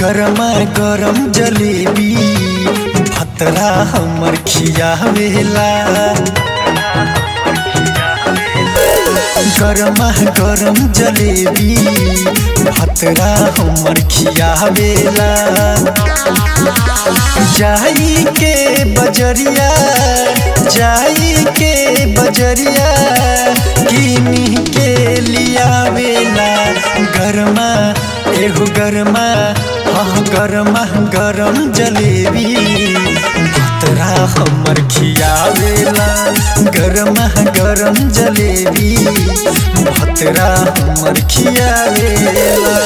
गरमा गरम जलेबी भतरा हमर खियावेला गरमा गरम जलेबी भतरा हमर खियावेला जाई के बजरिया जाई के बजरिया किनी के लियावेला गरमा एगो गरमा हाँ गरमा गरम जलेबी भतरा हमर खियावेला गरमा गरम जलेबी भतरा हमर खियावेला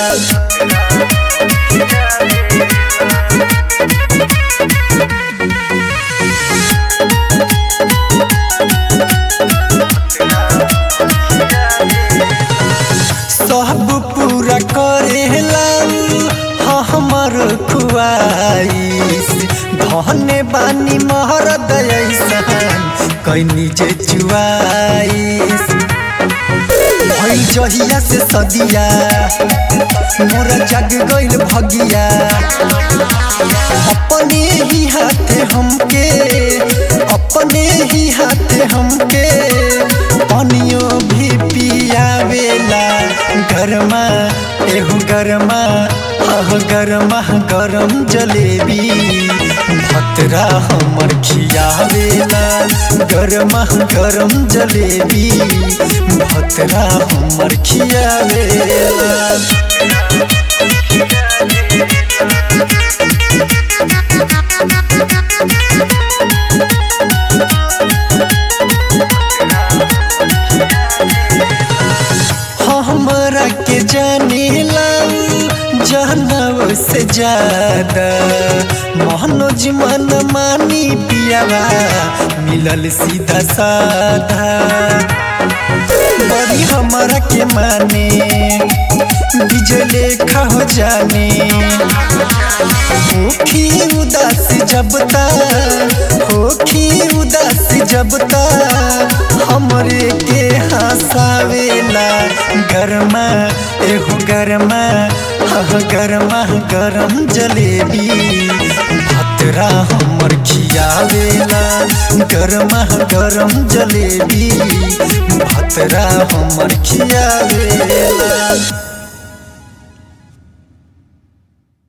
सब पूरा करेला हमर खुआइस धने बानी महर दयसन कैनी जे चुआइस भइल जहिया से सदिया मोरा जग गइल भगिया अपने ही हाथे हमके अपने ही हाथे हमके पानियो भी पियावेला गरमा एहू गरमा हाँ गरमा गरम जलेबी भतरा हमर खियावेला गरमा गरम जलेबी भतरा हमर खियावेला हमरा के जानेला जानव से ज्यादा मनोज मन मानी पियावा मिलल सीधा साधा बड़ी हमरा के माने बिजले खा हो जाने होखी उदास जबता होखी उदास जबता हमरे के हंसावेला गरमा एहो गरमा हाँ गरमा गरम जलेबी भतरा हमर खियावेला गरमा गरम जलेबी भतरा हमर खियावेला